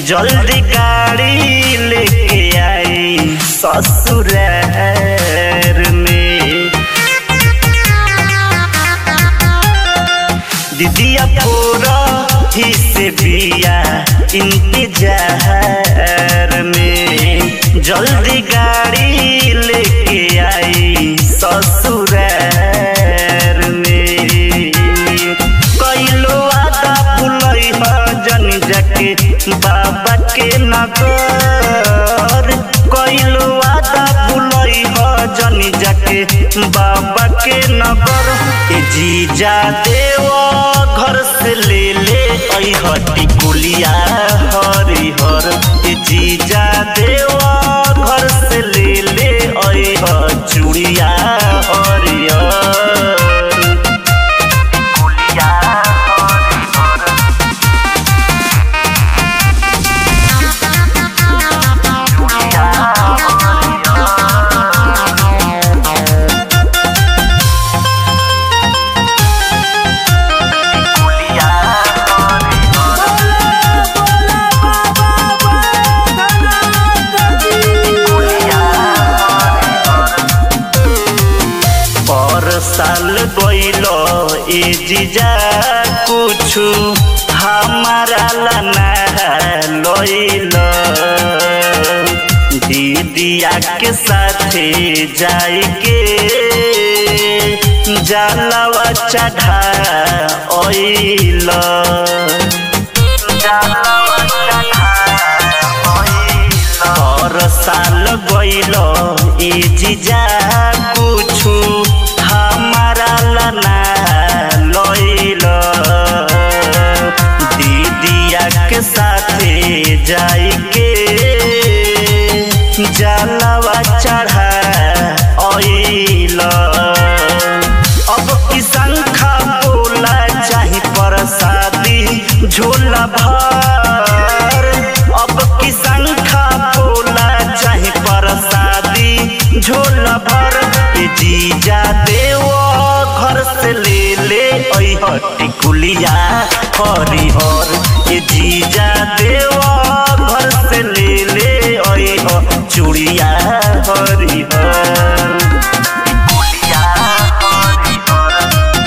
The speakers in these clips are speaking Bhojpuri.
जल्दी गाड़ी लेके आई ससुरार में दीदिया पूरा ही से बिया इंतजार में जल्दी गाड़ी लेके आई ससुरार में कैलो आदा भुलई ह जन जाके बाबा के नगर कैलो आदा भुलई ह जन जाके बाबा के नगर ए जीजा देव घर से ले ले अइह टिकुलिया हरिहर ए जीजा देव घर से ले ले अइह चूड़िया हरिहर टिकुलिया हरिहर चूड़िया टिकुलिया पर साल गइलो ए जीजा कुछु हमारा लना लइलो दीदिया के साथे जाई के जालवा चढ़ा ओइलो जालवा चढ़ा ओइलो और साल गइलो ए जीजा कुछु हमारा लना लइलो दीदिया के साथे जाई के जलवा चढ़ा ओइलो अब की संखा बोला चाही प्रसादी झोला भर अब की संखा बोला चाही प्रसादी झोला भर ए जीजा देव घर से ले ले अइह टिकुलिया हरिहर ए जीजा देव घर से ले ले अइह चूड़िया हरिहर टिकुलिया हरिहर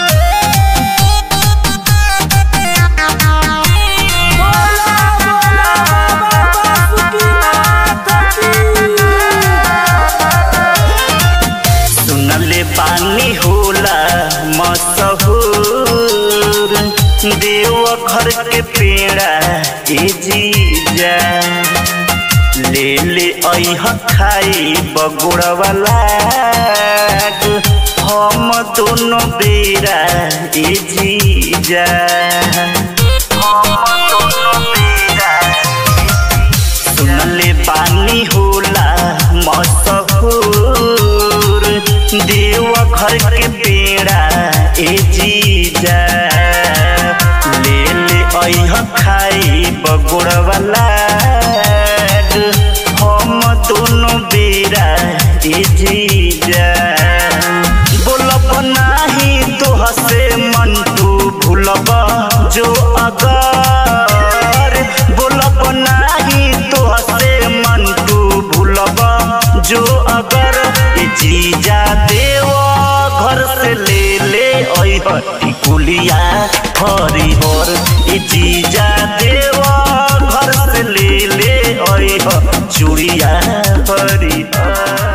सुनले पानी होला मशहूर देव घर के पेड़ा ए जीजा ले ले अइह खाई बगुड़वाला हम दोनों बेरा ए जीजा हम दोनों बेरा सुनले पानी होला मशहूर देव घर के पेड़ा ए जीजा ले ले अइह खाई बगुड़वाला हम दोनों बेरा ए जीजा बोलब नाही तो हसे मन तू भूलब जो अगर बोलब नाही तो हसे मन तू भूलब जो अगर ए जीजा देव घर से ले ले अइह टिकुलिया हरिहर ए जीजा देव घर से ले ले अइह चूड़िया हरिहर